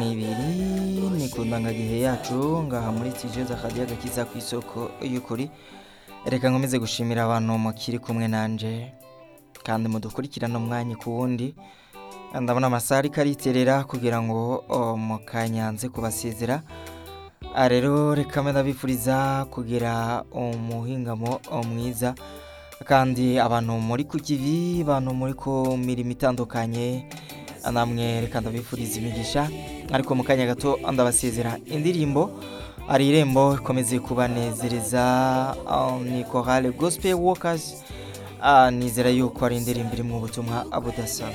ni ibiri ni ku ndangagihe yacu ngaha muri tijeza akajya agakiza ku isoko y'ukuri reka nkomeze gushimira abantu mukiri kumwe nanjye kandi mudukurikirana umwanya ku wundi ndabona amasaha ariko ariterera kugira ngo oh, mukanyanze kubasezera Ah, rero reka mbe ndabifuriza kugira umuhingamo mwiza kandi abantu muri ku kivi abantu muri ku mirimo itandukanye namwe reka ndabifuriza imigisha ariko mu kanya gato ndabasezera indirimbo ari irembo ikomeze kubanezereza ah, ni korale gospel workers Ah, nizera yuko ari indirimbo irimo ubutumwa budasanzwe